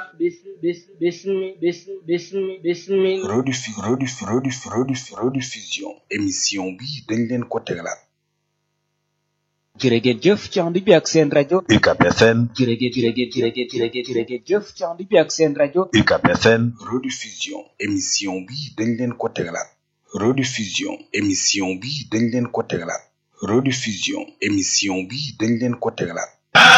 rediffu rediffu rediffu rediffu rediffusion émission bi dañ leen ko tegalaat jërëgeen jëf ci ànd bi ak seen rajo UCAB FM jërëgeen jërëgeen jërëgeen jërëgeen jërëgeen jëf ci ànd bi ak seen rajo UCAB FM rediffusion émission bi dañ leen ko tegalaat rediffusion émission bi dañ leen ko tegalaat rediffusion émission bi dañ leen ko tegalaat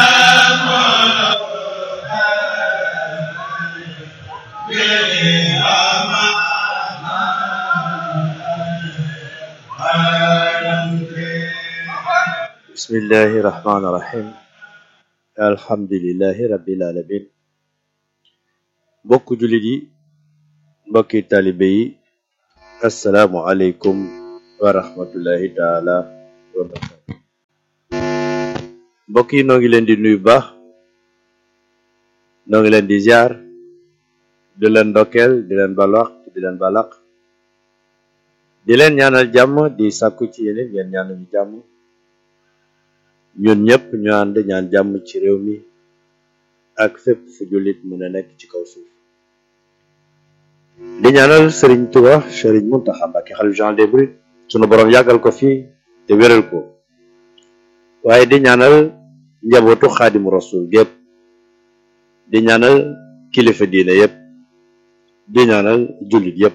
bismillahi rahmaani rahim alhamdulillahi rabbil alamin mbokk jullit yi mbokki talibe yi assalaamu aleykum wa rahmatullahi taala wa barakatu mbokk yi noo ngi leen di nuyu baax noo ngi leen di ziar di leen ndokkeel di leen balwax di leen balaq di leen ñaanal jàmm di sàkku ci yeneen ngeen ñaanal ñu jàmm ñun ñëpp ñu ànd ñaan jàmm ci réew mi ak fépp fu jullit mën a nekk ci kaw suuf di ñaanal sëriñ Tuba sëriñ Muntaxa Mbàkke xalif général des mourides sunu borom yàggal ko fii te wéral ko waaye di ñaanal njabootu xaadimu rasul gépp di ñaanal kilifa diine yépp di ñaanal jullit yépp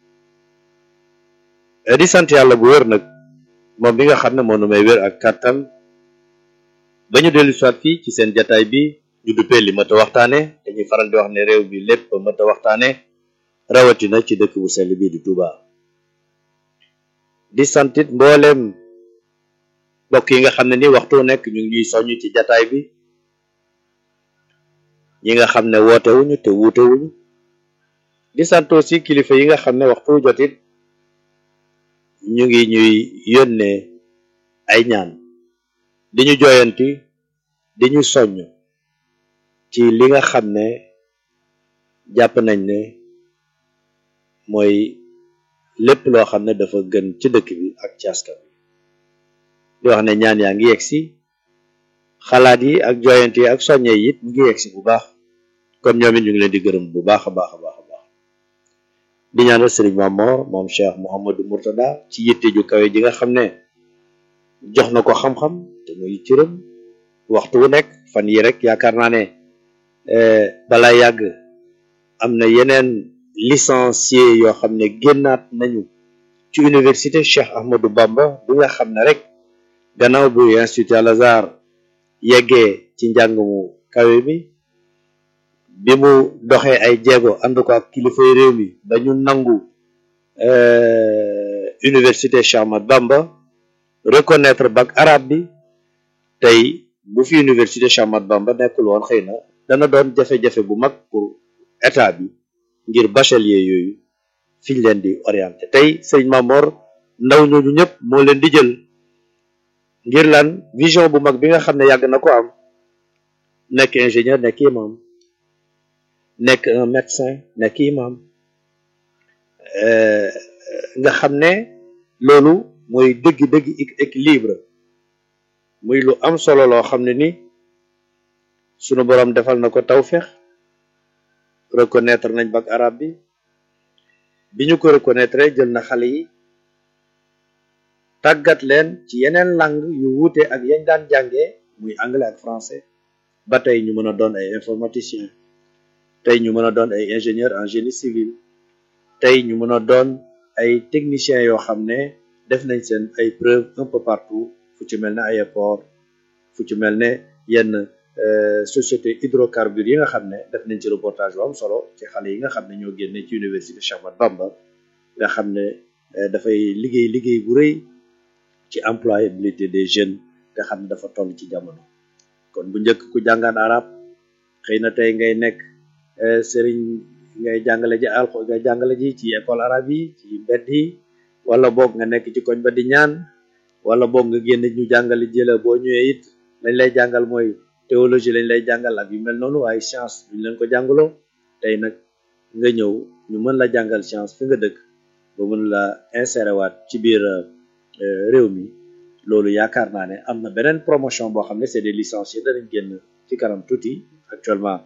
di sant yàlla bu wér nag moom bi nga xam ne moo nu may wér ak kàttan ba ñu dellu soit fii ci seen jataay bi ñu duppee li mat a waxtaane dañuy faral di wax ne réew bi lépp mat a waxtaane rawatina ci dëkk bu sell bii di Touba di santit mbooleem mbokk yi nga xam ne ni waxtu nekk ñu ngi ñuy soññ ci jataay bi ñi nga xam ne wootewuñu te wuutewuñu di sant aussi kilifa yi nga xam ne waxtu jotit ñu ngi ñuy yónnee ay ñaan di ñu jooyanti di ñu soññ ci li nga xam ne jàpp nañ ne mooy lépp loo xam ne dafa gën ci dëkk bi ak ci askan bi di wax ne ñaan yaa ngi yegsi xalaat yi ak jooyanti yi ak soññe yi it mu ngi yegsi bu baax kon ñoom it ñu ngi leen di gërëm bu baax a baax a baax a baax di ñaanal sëriñ Mamor moom Cheikh Mouhamadou Mourtada ci yitte ju kawe ji nga xam ne jox na ko xam-xam te muy cëram waxtu wu nekk fan yi rek yaakaar naa ne balaa yàgg am na yeneen licencié yoo xam ne génnaat nañu ci université Cheikh Ahmadou Bamba bi nga xam ne rek gannaaw bu institut Al Azhar yeggee ci njàng mu kawe mi bi mu doxee ay jéego ànd ko ak kilifay réew mi ba ñu nangu université Cheikh Ahmadou Bamba reconnaître bac arabe bi tey bu fi université Cheikh Ahmadou Bamba nekkul woon xëy na dana doon jafe-jafe bu mag pour état bi ngir bachelier yooyu fi ñu leen di orienté tey sëñ Mamor ndaw ñooñu ñëpp moo leen di jël ngir lan vision bu mag bi nga xam ne yàgg na ko am nekk ingénieur nekk imam nekk un médecin nekk imam nga xam ne loolu mooy dëgg-dëgg équilibre muy lu am solo loo xam ne ni sunu borom defal na ko tawfeex reconnaître nañ bac arabe bi bi ñu ko reconnaître jël na xale yi tàggat leen ci yeneen langue yu wuute ak yañ daan jàngee muy anglais ak français ba tey ñu mën a doon ay informaticien tey ñu mën a doon ay ingénieur en génie civil tey ñu mën a doon ay techniciens yoo xam ne def nañ seen ay preuve un peu partout fu ci mel ne aéroport fu ci mel ne yenn société hydrocarbures yi nga xam ne def nañ ci reportage bu am solo ci xale yi nga xam ne ñoo génne ci université Cheikh Ahmadou Bamba nga xam ne dafay liggéey liggéey bu rëy ci employabilité des jeunes nga xam ne dafa toll ci jamono kon bu njëkk ku jàngaan arab xëy na tey ngay nekk sëriñ ngay jàngale ji alxo ngay jàngale ji ci école arabe yi ci mbedd yi wala boog nga nekk ci koñ ba di ñaan wala boog nga génn ñu jàngale jëla boo ñëwee it lañ lay jàngal mooy théologie lañ lay jàngal ak yu mel noonu waaye science duñ leen ko jàngaloo tey nag nga ñëw ñu mën la jàngal science fi nga dëkk ba mën la insérer waat ci biir réew mi loolu yaakaar naa ne am na beneen promotion boo xam ne c'est des licenciés danañ génn ci kanam tuuti actuellement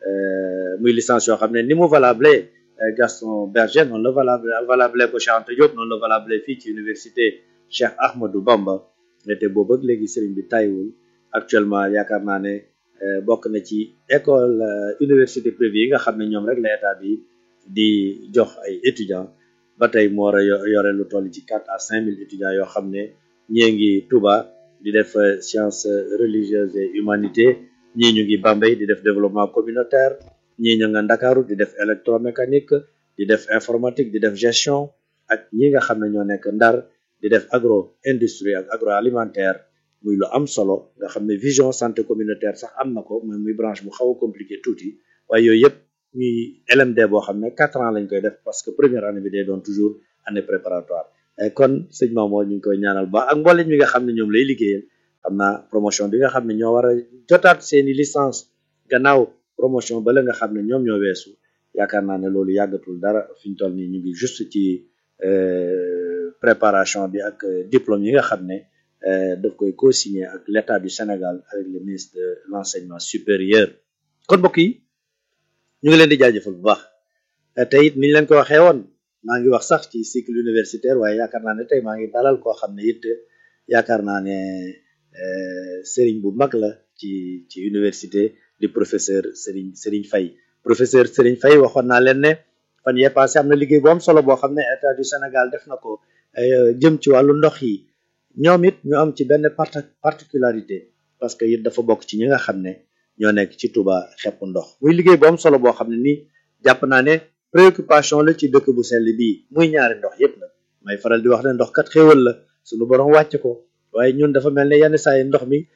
euh, muy licence yoo xam ne ni mu valable euh, Gaston Berger noonu la valable valable ko Cheikh Anta Diop noonu la valable fii ci université Cheikh Ahmadou Bamba te boobu ak léegi sëriñ bi tàyyiwul actuellement yaakaar naa ne euh, bokk na ci école euh, université privée yi nga xam ne ñoom rek la état bi di jox ay étudiants ba tey moo war a yo- yore lu toll ci quatre à cinq mille étudiants yoo xam ne ñii ngi Touba di def euh, sciences religieuses et humanité ñii ñu ngi Bambey di def développement communautaire ñii ñu nga Ndakaaru di def électromécanique di def informatique di def gestion ak ñi nga xam ne ñoo nekk Ndar di def agro industrie ak agroalimentaire muy lu am solo nga xam ne vision santé communautaire sax am na ko mooy muy branche bu xaw a compliqué tuuti waaye yooyu yëpp ñuy LMD boo xam ne quatre ans lañ koy def parce que première année bi day doon toujours année préparatoire Eh, kon sëñ Mamour ñu ngi koy ñaanal ba ak mboolem ñi nga xam ne ñoom lay liggéeyal xam naa promotion bi nga xam ne ñoo war a jotaat seeni licence gannaaw promotion ba la nga xam ne ñoom ñoo weesu yaakaar naa ne loolu yàggatul dara fi ñu toll nii ñu ngi juste ci euh, préparation bi ak euh, diplôme yi nga xam ne euh, daf koy co-signer ak l'État du Sénégal avec le ministre de l'enseignement supérieur kon mbokk yi ñu ngi leen di jaajëfal bu baax Eh, te it ni ñu leen ko waxee woon maa ngi wax sax ci cycle universitaire waaye yaakaar naa ne tey maa ngi dalal koo xam ne it yaakaar naa ne euh, sëriñ bu mag la ci ci université di professeur Serigne Serigne Faye professeur Serigne Faye waxoon naa leen ne fan yee passé am na liggéey bu am solo boo xam ne état du Sénégal def na ko euh, jëm ci wàllu ndox yi ñoom it ñu am ci benn parti- particularité parce que it dafa bokk ci ñi nga xam ne ñoo nekk ci Touba xepp ndox muy liggéey bu am solo boo xam ne nii jàpp naa ne préoccupation la ci dëkk bu sell bii muy ñaari ndox yépp nag may faral di wax ne ndox kat xéewal la suñu borom wàcc ko waaye ñun dafa mel ne yenn saa yi ndox mi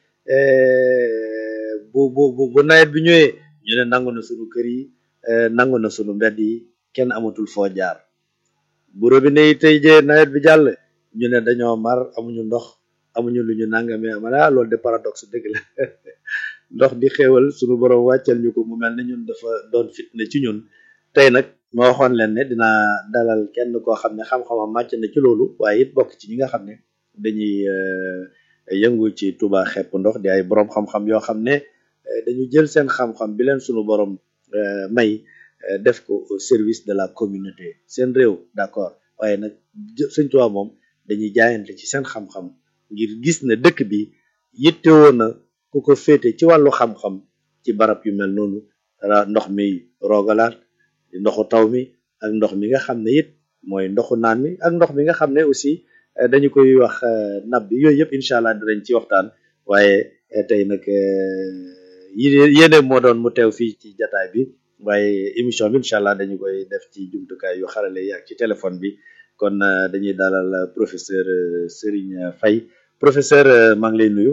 eh, bu bu bu bu nawet bi ñëwee ñu ne nangu na suñu kër yi eh, nangu na suñu mbedd yi kenn amatul foo jaar bu robinet yi tey jee nawet bi jàll ñu ne dañoo mar amuñu ndox amuñu lu ñu nangamee ma ne ah loolu de paradoxe dëgg la ndox di xéewal suñu borom wàccal ñu ko mu mel ne ñun dafa doon fitna ci ñun tey nag ma waxoon leen ne dinaa dalal kenn koo xam ne xam-xamam màcc na ci loolu waaye it bokk ci ñi nga xam ne dañuy euh, yëngu ci Touba xepp ndox di ay borom xam-xam yoo xam ne euh, dañu jël seen xam-xam bi leen sunu borom euh, may euh, def ko au service de la communauté seen réew d'accord waaye nag jë- Sëñ Tuubaa moom dañuy jaayante ci seen xam-xam ngir gis ne dëkk bi yittewoo na ku ko féete ci wàllu xam-xam ci barab yu mel noonu ra- ndox mi roogalaat di ndoxu taw mi ak ndox mi nga xam ne it mooy ndoxu naan mi ak ndox mi nga xam ne aussi eh, dañu koy wax eh, nab bi yooyu yëpp incha allah dinañ ci waxtaan waaye eh, tey nag yéene yéene moo doon mu teew fii ci jataay bi waaye émission bi incha allah dañu koy def ci jumtukaay yu xarale yi ak ci téléphone bi kon eh, dañuy dalal eh, professeur eh, Serigne Faye professeur eh, maa ngi lay nuyu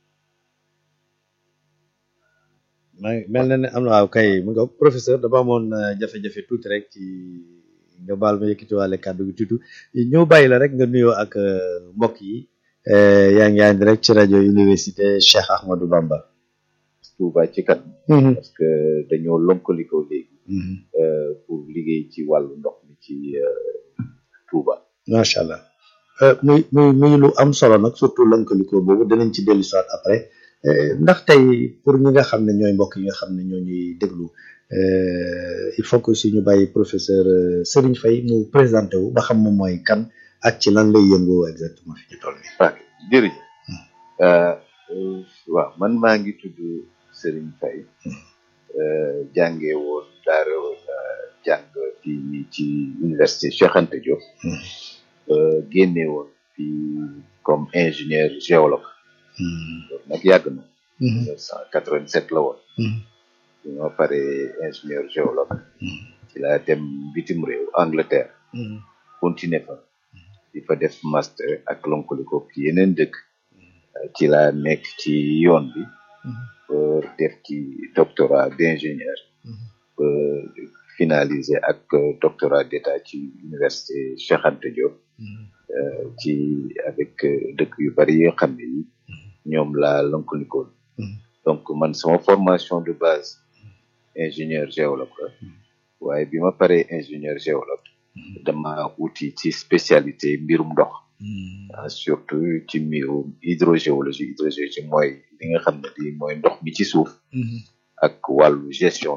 maa ngi mel na ne am na waaw kay mu nga professeur dama amoon eh, jafe-jafe tuuti rek ci nga baal ma yëkkatiwaale kàddu gi tuuti ñëw bàyyi la rek nga nuyoo ak eh, mbokk yi eh, yaa ngi ànd rek ci rajo université Cheikh Ahmadou Bamba. Touba ci kanam parce que dañoo lonkalikoo léegi euh, pour liggéey ci wàllu ndox mi ci euh, Touba macha allah Eh, muy muy muy lu am solo nag surtout lëkkalikoo boobu danañ ci dellu soit après Eh, ndax tey pour ñi nga xam ne ñooy mbokk yi nga xam ne ñoo ñuy déglu eh, il faut que aussi ñu bàyyi professeur eh, Serigne Faye mu présenté wu ba xam moom mooy kan ak ci lan lay yëngu exactement fi ñu toll nii. ok jërëjëf euh, euh, waaw man maa ngi tudd Serigne Faye euh, jànge woon daara euh, jàng fii nii ci université Cheikh Anta Diop euh, génne woon fii comme ingénieur géologue loolu nag yàgg na 1987 la woon bi ma paree ingénieur géologue ci laa dem bitim réew Angleterre continuer fa di fa def master ak lonkoliko ci yeneen dëkk ci laa nekk ci yoon bi pour def ci doctorat d'ingénieur pour finaliser ak doctorat d'état ci université Cheikh Anta Diop euh, ci avec euh, dëkk yu bari yoo xam ne yi ñoom laa lonkolikoon donc man sama formation de base ingénieur géologue la waaye bi ma paree ingénieur géologue dama wuti ci spécialité mbirum ndox ah, surtout ci mbirum hydrogéologie hydrogéologie mooy li nga xam ne lii mooy ndox mi ci suuf ak wàllu gestion bi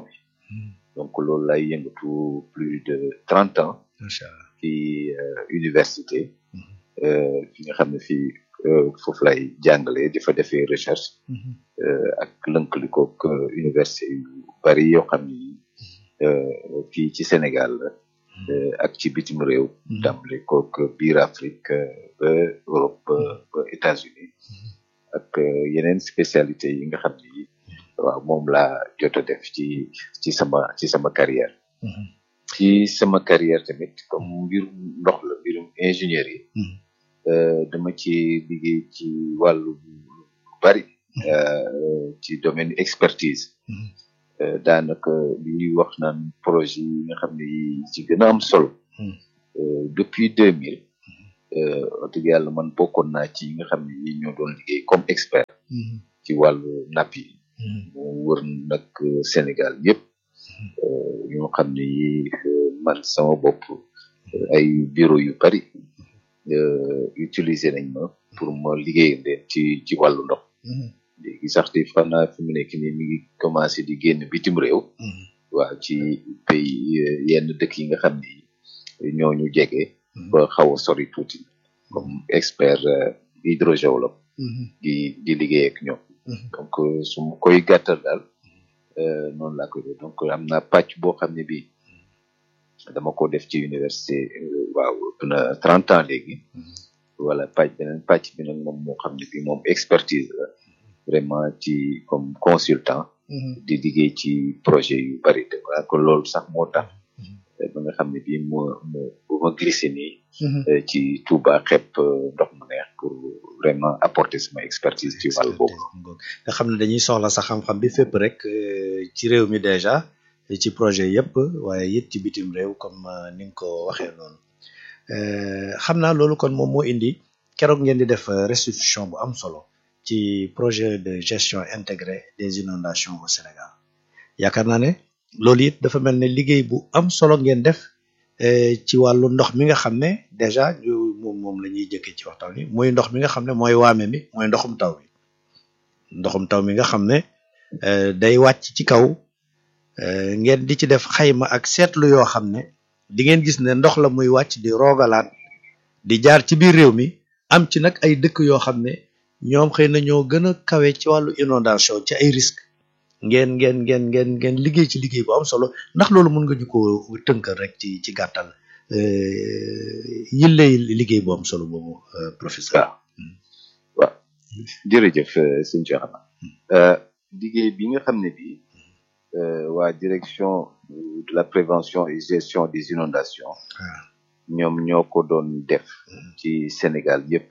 donc loolu lay yëngatu plus de trente ans macha allah ci université fi nga xam ne fii foofu lay jàngale di fa defee recherche ak lënkalikook université yu bari yoo xam ni fii ci Sénégal la ak ci bitim réew tàmbale kook biir Afrique ba Europe ba États-Unis ak yeneen spécialité yi nga xam ni waaw moom laa jot a def ci ci sama ci sama carrière ci sama carrière tamit comme mbirum ndox la mbirum ingénierie dama ci liggéey ci wàllu bari ci domaine expertise daanaka li ñuy wax naan projet yi nga xam ne yi ci gën a am solo depuis deux mille wax dëgg yàlla man bokkoon naa ci yi nga xam ne yi ñoo doon liggéey comme expert ci wàllu napp yi mu wër nag Sénégal yëpp ñoo xam ne yi man sama bopp ay bureau yu bari utiliser nañ ma pour ma liggéey leen ci ci wàllu ndox léegi sax di xam naa fi mu nekk nii mi ngi commencé di génn bitim réew waaw ci pays yenn dëkk yi nga xam ni ñooñu jege ba xaw a sori tuuti comme expert hydrogéologue di di liggéey ak ñoom donc su ma koy gàttal daal noonu laa koy def donc am na pàcc boo xam ne bii dama ko def ci université waaw ëpp na trente ans léegi wala pàcc beneen pàcc bi nag moom moo xam ne bii moom expertise la vraiment ci comme consultant di liggéey ci projet yu bari de voilà que loolu sax moo tax ba nga xam ne bii mu mu bu ma glissé nii ci Touba xepp ndox mu neex pour vraiment apporter sama expertise ci wàll boobu nga xam ne dañuy soxla sa xam-xam bi fépp rek ci réew mi déjà ci projet yëpp waaye it ci bitim réew comme ni nga ko waxee noonu xam naa loolu kon moom moo indi keroog ngeen di def restitution bu am solo ci projet de gestion intégrée des inondations au Sénégal yaakaar naa ne loolu it dafa mel ne liggéey bu am solo ngeen def ci wàllu ndox mi nga xam ne déjà ñu moom moom la ñuy jëkkee ci waxtaan wi muy ndox mi nga xam ne mooy waame mi mooy ndoxum taw bi ndoxum taw mi nga xam ne day wàcc ci kaw ngeen di ci def xayma ak seetlu yoo xam ne di ngeen gis ne ndox la muy wàcc di roogalaat di jaar ci biir réew mi am ci nag ay dëkk yoo xam ne ñoom xëy na ñoo gën a kawe ci wàllu inondation ci ay risques ngeen ngeen ngeen ngeen ngeen liggéey ci liggéey bu am solo ndax loolu mën nga ñu ko tënkal rek ci ci gàttal yillay liggéey bu am solo boobu professeur. waaw waaw jërëjëf sëñ Cheikh liggéey bi nga xam ne bii waa direction de la prévention et gestion des inondations ñoom ñoo ko doon def ci Sénégal yëpp.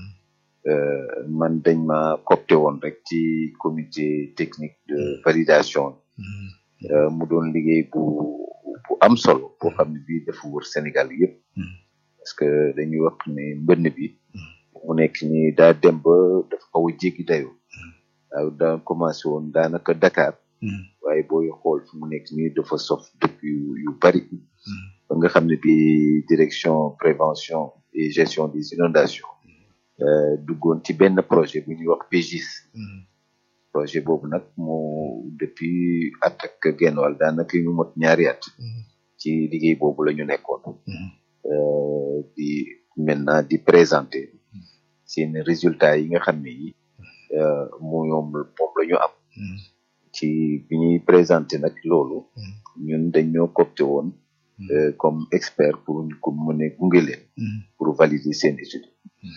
man dañ ma copté woon rek ci comité technique de validation mu doon liggéey bu bu am solo boo xam ne bii dafa wër Sénégal yëpp parce que dañuy wax ne mbënn bi mu nekk ni daa dem ba dafa xaw a jéggi dayoo waaw daa commencé woon daanaka Dakar waaye booy xool fi mu nekk nii dafa sof dëkk yu yu bari ba nga xam ne bii direction prévention et gestion des inondations duggoon ci benn projet bu ñuy wax PGIS projet boobu nag moo depuis at ak genn wàll daanaka ñu mot ñaari at ci liggéey boobu la ñu nekkoon di maintenant di présenter seen résultats yi nga xam ne yi mu ñoom moom la ñu am ci bi ñuy présenter nag loolu ñun dañ ñoo copté woon comme expert pour ñu ko mën a gunge leen pour valider seen étude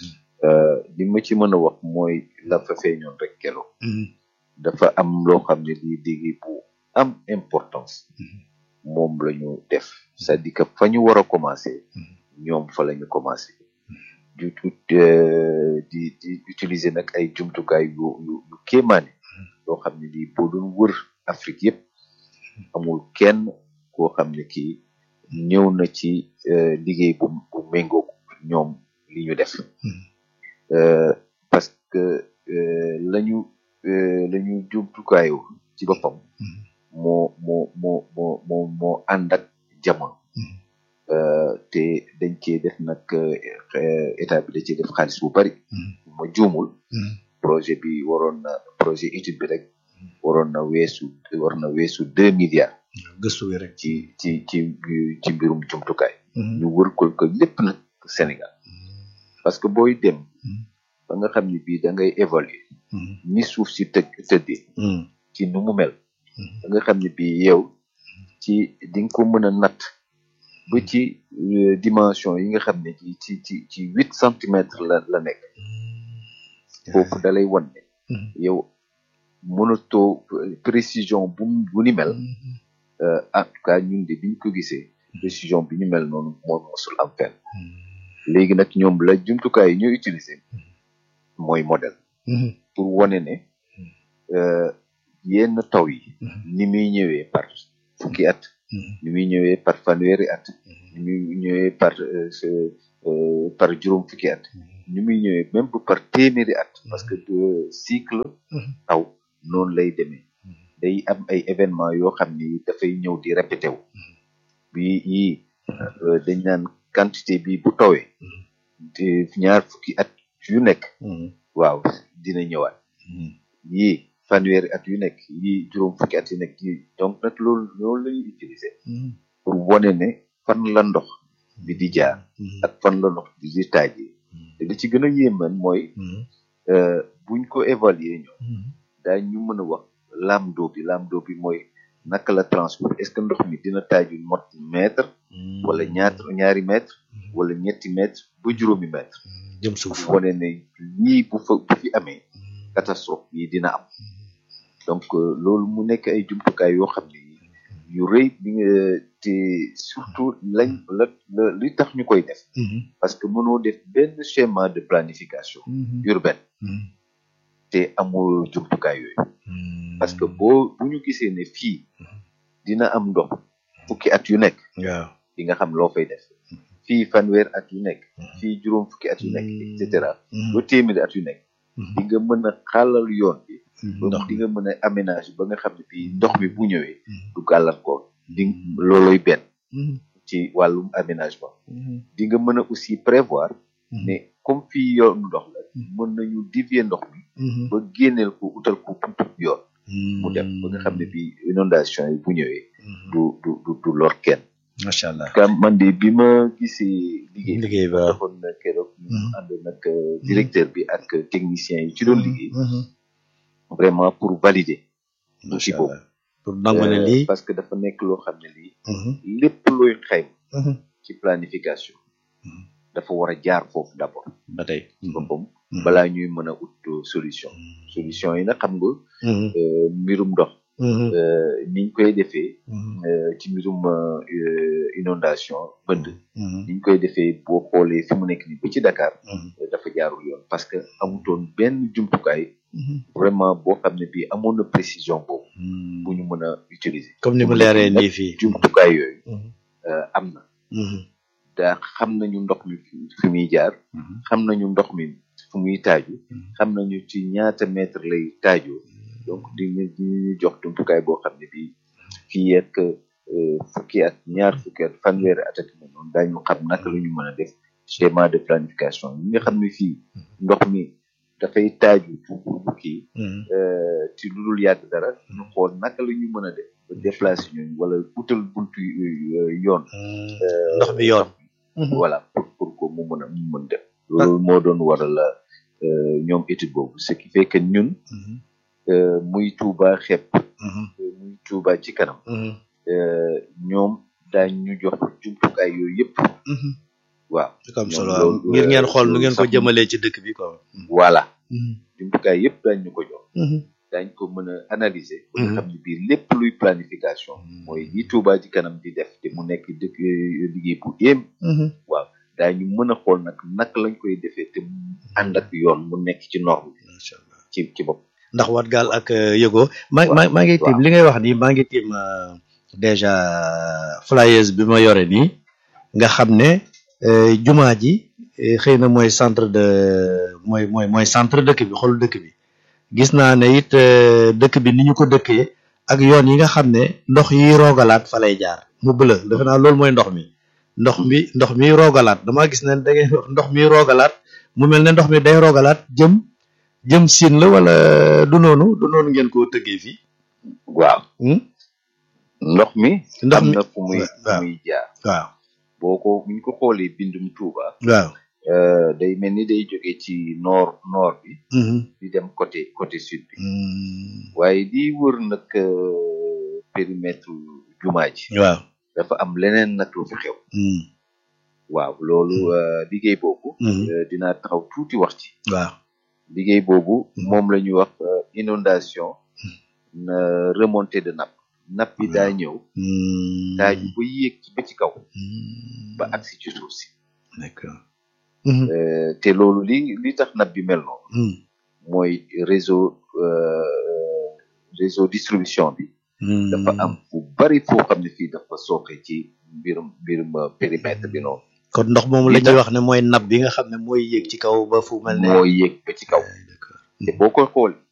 li ma ci mën a wax mooy la fa feeñoon rek kelo dafa am loo xam ne lii liggéey bu am importance moom la ñu def c'est-à-dire que fa ñu war a commencer ñoom fa la ñu commencer du tout di di utiliser nag ay jumtukaay yu yu yu kéemaane loo xam ne lii boo doon wër Afrique yëpp amul kenn koo xam ne kii ñëw na ci liggéey bu bu méngoo ñoom li ñu def parce que lañu lañu jumtukaayu ci boppam moo moo moo moo moo moo ànd ak jamono te dañ cee def nag état bi da cee def xaalis bu bari ma juumul projet bi waroon na projet étude bi rek waroon na weesu war na weesu deux milliards gëstu wi rek ci ci ci ci mbirum jumtukaay ñu wër ko ko lépp nag Sénégal parce que booy dem ba nga xam ni bii da ngay évaluer ni suuf si tëgg tëddee ci nu mu mel da nga xam ni bii yow ci di nga ko mën a natt ba ci euh, dimension yi nga xam ne ci ci ci ci huit centimètres la la nekk foofu dalay wan ne yow mënatoo précision bu bu ni mel euh, en tout cas ñun de biñ ko gisee précision bi ñu mel noonu moo mosul am fenn léegi nag ñoom la jumtukaay yi ñu utiliser mooy modèle pour wane ne euh, yenn taw yi ni muy ñëwee par fukki at ni muy ñëwee par fanweeri at ni muy ñëwee par euh, ce- euh, par juróom fukki at ni muy ñëwee même bu par téeméeri at parce que de cycle taw noonu lay demee day am ay événements yoo xam ni dafay ñëw di répété wu bi yii euh, dañ naan quantité bi bu tawee te ñaar fukki at yu nekk waaw dina ñëwaat yii fanweeri at yu nekk yii juróom fukki at yu nekk yii donc nag loolu loolu la ñuy utiliser pour wane ne fan la ndox bi di jaar ak fan la ndox bi di taajee te li ci gën a yéeman mooy euh, buñ ko évaluer ñoom daañ ñu mën a wax laam d'eau bi laam d'eau bi mooy naka la transport est-ce que ndox mi dina taaju mot mètre wala ñaata ñaari mètre wala ñetti mètre ba juróomi mètre jëm suuf wane ne lii bu fa bu fi amee catastrophe yi dina am donc euh, loolu mu nekk ay jumtukaay yoo xam ne yu rëy bi nga te surtout lañ la la li tax ñu koy def parce que mënoo def benn schéma de planification urbaine te amul jumtukaay yooyu parce que boo bu ñu gisee ne fii dina am ndox fukki at yu nekk waaw di nga xam loo fay def fii fanweer at yu nekk fii juróom fukki at yu nekk et cetera ba téeméeri at yu nekk di nga mën a xàllal yoon bi ba ndox di nga mën a aménage ba nga xam ne fii ndox mi bu ñëwee du gàllankoor di looloy benn ci wàllum aménagement di nga mën a aussi prévoir ne comme fii yoonu ndox la mën nañu dévier ndox mi ba génneel ko utal ko buntu yoon mu dem ba nga xam ne bii inondation yi bu ñëwee du du du du lor kenn macha allah kam man de bi ma gisee liggéey bi liggéey ba defoon na keroog ñu ànd nag directeur bi ak technicien yi ci doon liggéey vraiment pour valider macha boobu. allah pour nangu ne Euh, lii parce que dafa nekk loo xam ne lii lépp looy xayma ci planification dafa war a jaar foofu d'abord ba tey ci boppam balaa ñuy mën a ut solution solution yi nag xam nga euh, mbirum ndox euh, niñ koy defee euh, ci mbirum euh, inondation bënd niñ koy defee boo xoolee fi mu nekk ni ba ci Dakar euh, dafa jaarul yoon parce que amutoon benn jumtukaay vraiment boo xam ne bii amoon na précision boobu bu ñu mën a utiliser comme ni mu leeree nii fii jumtukaay yooyu euh, am na daa xam nañu ndox mi fi fi muy jaar xam nañu ndox mi fu muy taaju xam nañu ci ñaata mètre lay taajoo donc di ñu di ñu jox jumtukaay boo xam ne bii fii ak euh, fukki at ñaar fukki at fanweeri at ak noonu daañu xam naka la ñu mën a def schéma de planification ñi nga xam ne fii ndox mi dafay taaju bu kii euh, ci lu dul yàgg dara ñu xool naka la ñu mën a def ba déplacer ñooñu wala utal buntu euh, yoon ndox bi yoon voilà pour pour que mu mën a mu mën def loolu moo doon waral euh, ñoom étude boobu ce qui fait que ñun euh, muy Touba xepp euh, muy Touba ci kanam euh, ñoom daañ ñu jox jumtukaay yooyu yëpp waaw c'est am ñoom solo loolu, ngir ngeen euh, xool nu ngeen ko sax- jëmalee ci dëkk bi quoi voilà jumtukaay yëpp daañ ñu ko jox daañ ko mën a analyser ba nga xam ne bii lépp luy planification mooy li Touba ci kanam di def te mu nekk dëkk euh, liggéey bu yéem waaw daañu mën a xool nag naka lañ koy defee te mu ànd ak yoon mu nekk ci norme bi macha allah ci ci bopp ndax wat gaal ak yëgoo maa maa maa ngi tiim waaw. li ngay wax nii maa ngi tiim euh, déjà flyers bi ma yore nii nga xam ne euh, jumaa ji eh, xëy na mooy centre de mooy mooy mooy centre dëkk bi xolu dëkk bi gis naa ne it euh, dëkk bi ni ñu ko dëkkee ak yoon yi nga xam ne ndox yi roogalaat fa lay jaar mu bëla defe naa loolu mooy ndox mi ndox mi ndox mi roogalaat damaa gis ne da ngay wax ndox mi roogalaat mu mel ne ndox mi day roogalaat jëm jëm siin la wala du noonu du noonu ngeen ko tëggee fii waaw Hmm? ndox mi ndox am mi na fu muy fu waaw muy jaar waaw boo ko buñ ko xoolee bindum Touba waaw euh, day mel ni day jóge ci nord nord bi Mhm. di dem côté côté sud bi Mm. waaye di wër nag euh, périmètre jumaa ji waaw dafa am leneen nag lu fi xew Mm. waaw loolu euh, liggéey boobu Mhm. euh, dinaa taxaw tuuti wax ci waaw liggéey boobu Mhm. moom la ñuy wax euh, inondation na remontée de nappe nappe bi daa ñëw Mm. daaju ba yéeg ci ba ci kaw Mm. ba agsi ci suuf si d'accord Mhm. Euh, te loolu li li tax nappe bi mel noonu Mm. mooy réseau euh, réseau distribution bi Mm. dafa am fu bari foo xam ne fii dafa sooxe ci mbirum mbirum euh, périmètre bi noonu kon ndox moomu li la ñuy tax- wax ne mooy napp bi nga xam ne mooy yéeg ci kaw ba fu mel ne moo yéeg ba ci kaw d'accord te boo koy xool